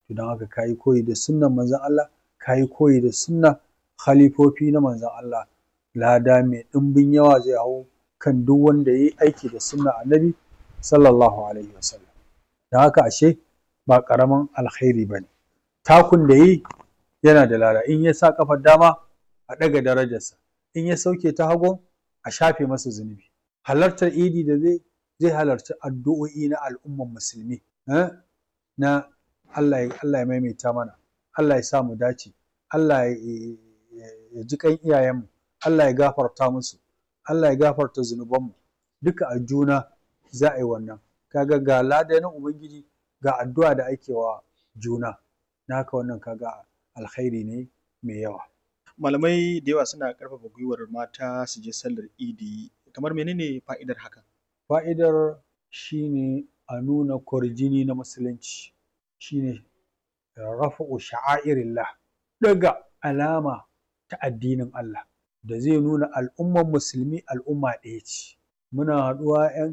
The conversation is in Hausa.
to don haka ka yi koyi da sunnan manzon Allah ka yi koyi da sunna khalifofi na manzon Allah lada mai ɗimbin yawa zai hau kan duk wanda ya yi aiki da sunnar annabi sallallahu alaihi wasallam don haka ashe ba ƙaramin alkhairi ba ne takun da yi yana da lada in ya sa ƙafar dama a ɗaga darajarsa in ya sauke ta hagu a shafe masa zunubi halartar idi da zai zai halarci addu'o'i na al'umman musulmi na Allah ya maimaita mana Allah ya sa mu dace Allah ya ji kan iyayenmu Allah ya gafarta musu Allah ya gafarta zunubanmu duka a juna za a yi wannan kaga ga lada na ubangiji ga addu'a da ake wa juna na haka wannan kaga alkhairi ne mai yawa malamai da yawa suna ƙarfafa gwiwar mata su je sallar idi kamar menene fa'idar hakan fa'idar shine a nuna kwarjini na musulunci shine rafa'u sha'airillah ɗaga alama ta addinin Allah da zai nuna al'umman musulmi al'umma ɗaya ce muna haɗuwa 'yan